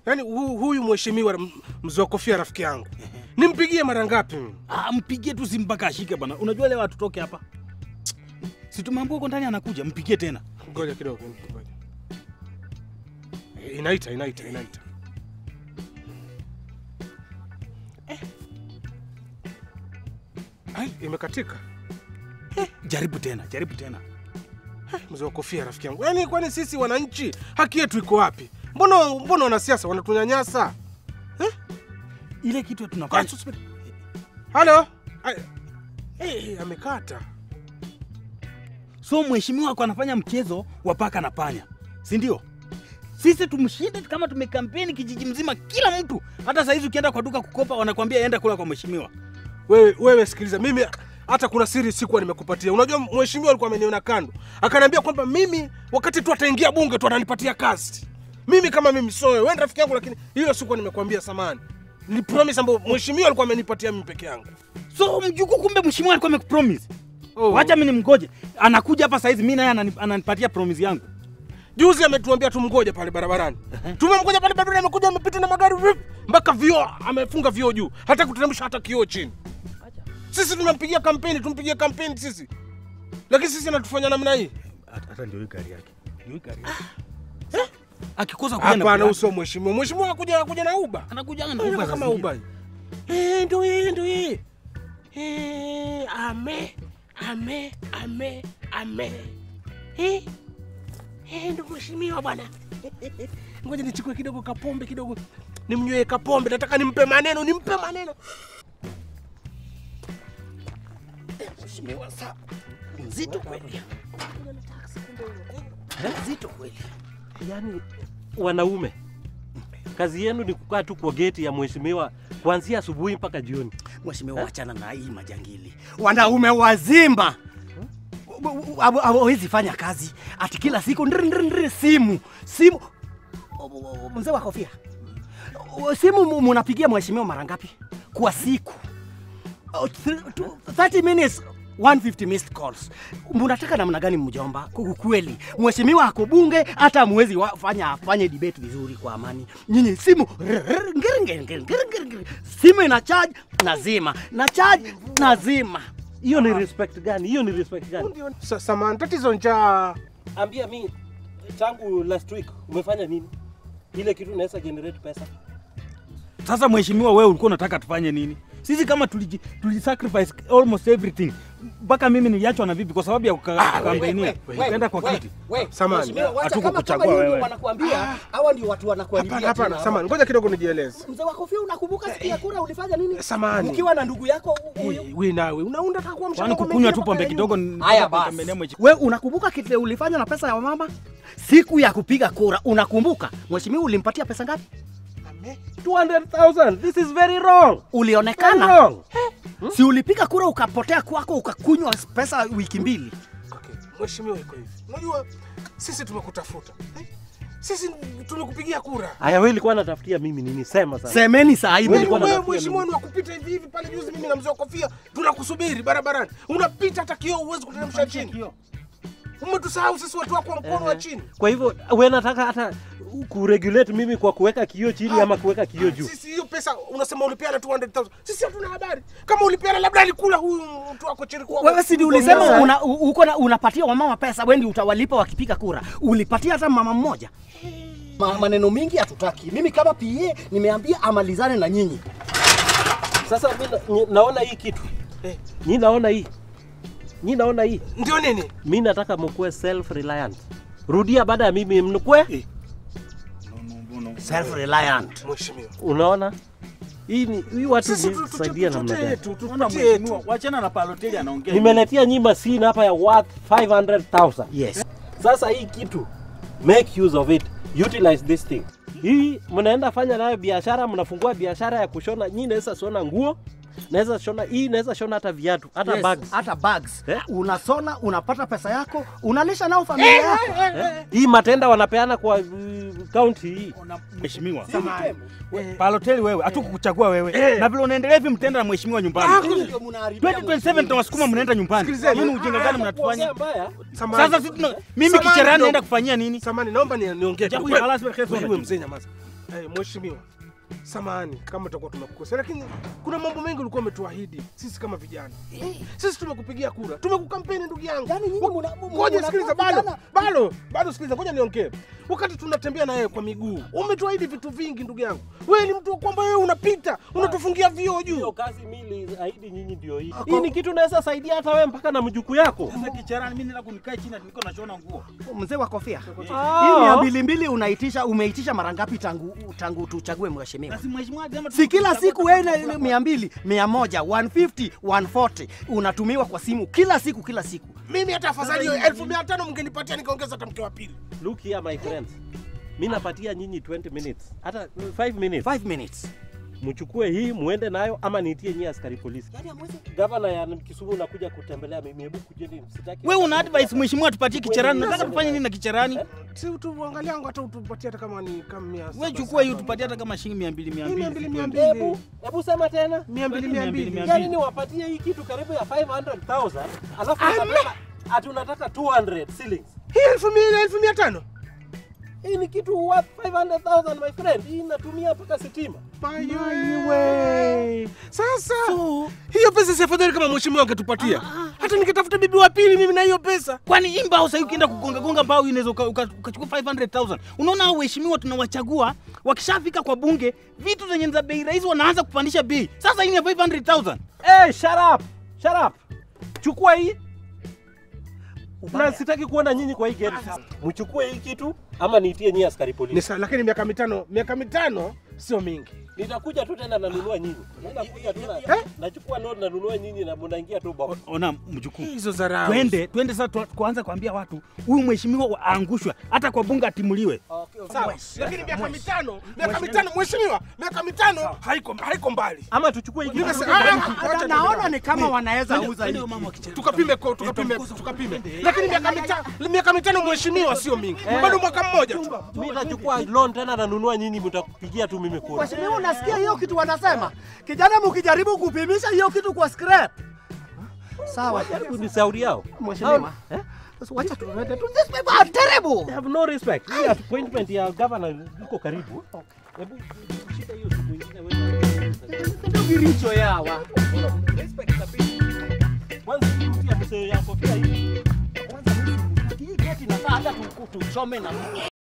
Yaani hu, huyu mheshimiwa m- mzee wa kofia rafiki yangu. Nimpigie mara ngapi mimi? Ah, mpigie tu simu mpaka ashike bwana. Unajua leo hatutoke hapa. Si tumeambiwa huko ndani anakuja, mpigie tena. Ngoja kidogo, ngoja. Eh, Inaita, inaita, inaita. Eh. Ai, imekatika. Jaribu tena, jaribu tena. Mzee wa kofia rafiki yangu. Yaani kwani sisi wananchi haki yetu iko wapi? Mbona mbona wanasiasa wanatunyanyasa? Ile kitu Kwa tunafanya. subiri. Halo? Ai, Eh, amekata. So mheshimiwa wako anafanya mchezo wa paka na panya, si ndio? Sisi tumshinde kama tumekampeni kijiji mzima, kila mtu. Hata saa hizi ukienda kwa duka kukopa, wanakwambia enda kula kwa mheshimiwa. Wewe wewe sikiliza, mimi hata kuna siri sikuwa nimekupatia. Unajua mheshimiwa alikuwa ameniona kando, akaniambia kwamba mimi wakati tu ataingia bunge tu ananipatia kazi. Mimi kama mimi so wewe ni rafiki yangu, lakini hiyo sikuwa nimekuambia samani. Ni promise ambayo mheshimiwa alikuwa amenipatia mimi peke yangu. So mjukuu, kumbe mheshimiwa alikuwa amekupromise. Oh. Wacha mimi nimgoje, anakuja hapa saa hizi, mimi naye anani- ananipatia promise yangu. Juzi ametuambia tumgoje pale barabarani. Tumemgoja pale barabarani, amekuja amepita na magari vip, mpaka vioo amefunga vioo juu, hata kuteremsha hata kioo chini. Sisi tunampigia kampeni, tumpigie kampeni sisi, lakini sisi anatufanya namna hii. Hata ndio hii gari yake, ndio hii gari yake. Akikosa kuja na Hapana, gari- uso mheshimiwa. Mheshimiwa akuja akuja na uba anakuja na Uba Uber kama sasa. uba. Eh, ndio hii ndio hii. Eh, ame ame ame ame. Eh, eh, ndio mheshimiwa bwana. Ngoja nichukue kidogo kapombe kidogo, nimnywee kapombe. Nataka nimpe maneno, nimpe maneno. Eh, Mheshimiwa sa nzito kweli. Nzito kweli. Yaani wanaume kazi yenu ni kukaa tu kwa geti ya mheshimiwa kuanzia asubuhi mpaka jioni. Mheshimiwa, wachana na hii majangili. Wanaume wazima hawezi fanya kazi ati kila siku ndri, ndri, ndri, simu simu. O- o- o- Mzee wa kofia, O, simu mu- munapigia mheshimiwa mara ngapi kwa siku? O, thr- tu- 30 minutes 150 missed calls. Munataka namna gani mjomba? Ku- Kweli mheshimiwa ako bunge, hata mwezi fanya afanye debate vizuri kwa amani. Nyinyi simu rrr, ngiri, ngiri, ngiri, ngiri, ngiri, ngiri. simu ina charge nazima, na charge nazima. Hiyo ni respect gani? Hiyo ni respect gani? Sa- Samahani, tatizo njaa. Ambia mi tangu last week umefanya nini? Ile kitu inaweza generate pesa. Sasa mheshimiwa, wewe ulikuwa unataka tufanye nini? Sisi kama tuliji, tulisacrifice almost everything mpaka mimi niliachwa na vipi kwa sababu ya kukampenia ukaenda kwa kiti. Samahani. Hatukukuchagua wewe. wanakuambia hawa ndio watu wanakuharibia Hapana, hapana, jina. samahani. Ngoja kidogo nijieleze. Mzee wa kofia, unakumbuka siku ya kura ulifanya nini? Samahani. Ukiwa na ndugu yako huyu. Eh, We nawe unaunda taka kuwa Kwani mshamba kwa kukunywa mengine tu mpaka pombe ya kidogo nyuma. ni- Haya kutembelea basi, mwechi- we unakumbuka kile ulifanya na pesa ya mama siku ya kupiga kura? Unakumbuka mheshimiwa ulimpatia pesa ngapi? 200,000. This is very wrong. Ulionekana Wrong. si ulipiga kura ukapotea kwako ukakunywa pesa wiki mbili. Okay. Mheshimiwa iko hivi. Unajua sisi tumekutafuta. Eh? Sisi tumekupigia kura. Aya, wewe ulikuwa unatafutia mimi nini? Sema sasa. Semeni saa hii Wewe Nilikuwa mlikuwa- wewe natafutia mheshimiwa ni wa kupita hivi hivi pale juzi mimi na mzee wa kofia tunakusubiri barabarani. Unapita hata kioo uwezi kuteremsha chini. Umetusahau sisi watu wako wa mkono wa chini. Kwa hivyo wewe nataka hata kuregulate mimi kwa kuweka kioo chini ama kuweka kioo juu. Sisi hiyo pesa unasema ulipeana 200,000. Sisi hatuna habari. Kama ulipeana labda alikula huyu mtu wako chini kwa. wewe si ulisema una, u- uko na unapatia wamama pesa wendi utawalipa wakipiga kura. Ulipatia hata mama mmoja? Ma, maneno mingi hatutaki. Mimi kama PA nimeambia amalizane na nyinyi. Sasa mimi na, ni- naona hii kitu. Eh. Ni naona hii. Ni naona hii. Ndio nini? Mimi nataka mkuwe self reliant. Rudia baada ya mimi mnukwe. Self reliant. Mheshimiwa. Unaona? Hii ni hii watu Sisi ni tu- tu- saidia tu- namna tutee gani? tu, tu- Unaona tutee mheshimiwa, tu. wachana na Paloteli anaongea. Nimeletea nyinyi machine hapa ya worth 500,000. Yes. Sasa hii kitu make use of it. Utilize this thing. Hii mnaenda fanya nayo biashara, mnafungua biashara ya kushona. Nyinyi naweza shona nguo, naweza shona hii, naweza shona hata viatu, hata Yes, bags. hata bags. Eh? Unasona, unapata pesa yako, unalisha nao familia yako. Eh? Hii matenda wanapeana kwa uh, county hii. Ona, Mheshimiwa, Paloteli wewe, hatukukuchagua wewe. Na vile unaendelea hivi mtenda na mheshimiwa nyumbani. 2027 tutawasukuma mnaenda nyumbani. Sikilizeni. Nini ujinga gani mnatufanya? Mbaya. Samahani. Sasa sisi tuna- mimi Samahani kicherani kidogo. naenda kufanyia nini? Samani, naomba ni- niongee. Jabu Wewe- ya halas wa Yesu wewe unajua. mzee nyamaza. Eh, mheshimiwa, samahani kama tutakuwa tumekukosea, lakini kuna mambo mengi ulikuwa umetuahidi sisi kama vijana. Sisi tumekupigia kura, tumekukampeni ndugu yangu. Yaani nyinyi Wa- muna- muna- Ngoja muna- sikiliza, vijana- bado bado bado, sikiliza, ngoja niongee. Wakati tunatembea na yeye kwa miguu, umetuahidi vitu vingi ndugu yangu. Wewe ni mtu wa kwamba wewe unapita unatufungia vioo Hiyo juu. kazi mimi ahidi nyinyi ndio hii. Hii ni kitu naweza saidia hata wewe mpaka na mjukuu yako. Sasa kicharani mimi nenda kunikae chini niko nashona nguo. Mzee wa kofia. Ah. Hii mia mbili mbili unaitisha umeitisha mara ngapi tangu tangu tuchague mheshimiwa? Na si mheshimiwa kama Si kila siku wewe na ile mia mbili, mia moja, 150, 140 unatumiwa kwa simu kila siku kila siku. Mimi hata afadhali hiyo elfu mia tano mngenipatia nikaongeza hata mke wa pili. Look here my friends. Mimi napatia nyinyi 20 minutes. Hata 5 minutes. 5 minutes. Mchukue hii muende nayo ama niitie nyinyi askari polisi. Yaani hamwezi Gavana ya Kisumu nakuja kutembelea mimi. Hebu kujeni msitaki. wewe una advice mheshimiwa tupatie kicharani. Nataka tufanye nini na kicharani? Si utuangalia yangu hata utupatie hata kama ni kama mia Wewe saba chukua hiyo saba. tupatie hata kama shilingi 200 Mia 200. mbili, mia mbili. Hebu hebu sema tena. Mia mbili, mia mbili. Mia Yaani niwapatie hii kitu karibu ya 500,000 alafu unasema ati unataka 200 shillings. Hii elfu mia elfu mia tano Hii ni kitu worth 500,000 my friend. Hii inatumia mpaka sitima. Mayowe. Sasa hiyo pesa si afadhali kama mheshimiwa angetupatia, hata nikitafuta bibi wa pili mimi na hiyo pesa. Kwani hii mbao sasa ukienda kugonga gonga mbao unaweza uka- uka- ukachukua 500,000. Unaona hao waheshimiwa tunawachagua wakishafika kwa bunge vitu zenye ni za bei rahisi wanaanza kupandisha bei. Sasa hii ni ya 500,000. Hey, shut up. Shut up. Chukua hii. Na sitaki kuona nyinyi kwa hii gari. Mchukue hii kitu ama niitie nyinyi askari Ni polisi. sawa, lakini miaka mitano, miaka mitano sio mingi. Nitakuja tu tena nanunua nyinyi. Nitakuja tu na nachukua note nanunua nyinyi na mnaingia tu box. Ona mjukuu. Hizo dharau. Twende, twende sasa tu- kuanza kuambia watu huyu mheshimiwa wa- aangushwe hata kwa bunge atimuliwe. Sawa, lakini miaka mitano, miaka mitano mheshimiwa, miaka mitano haiko haiko mbali. Ama tuchukue hii kitu. Nimesema ah, ah, Hata acha naona ni kama wanaweza Twende, uza twende hii. mama wa kichana. tukapime ko- tukapime tukapime. Lakini miaka mitano, miaka mitano mheshimiwa sio mingi. Bado mwaka mmoja tu. Mimi nitachukua loan tena nanunua nyinyi mtakupigia tu mimi kura. Mheshimiwa, unasikia hiyo kitu wanasema? Kijana, mkijaribu kupimisha hiyo kitu kwa scrap. Sawa. Jaribu ni sauri yao. Mheshimiwa. Eh? Sasa wacha tuende tu. These people are terrible. They have no respect. Hii appointment ya governor iko karibu. Hebu shika hiyo kitu ingine wewe. Ndio kiricho yawa. Respect kabisa. Kwanza hii mtu ya mzee ya kofia hii. Kwanza hii geti inafaa hata tu- tuchome na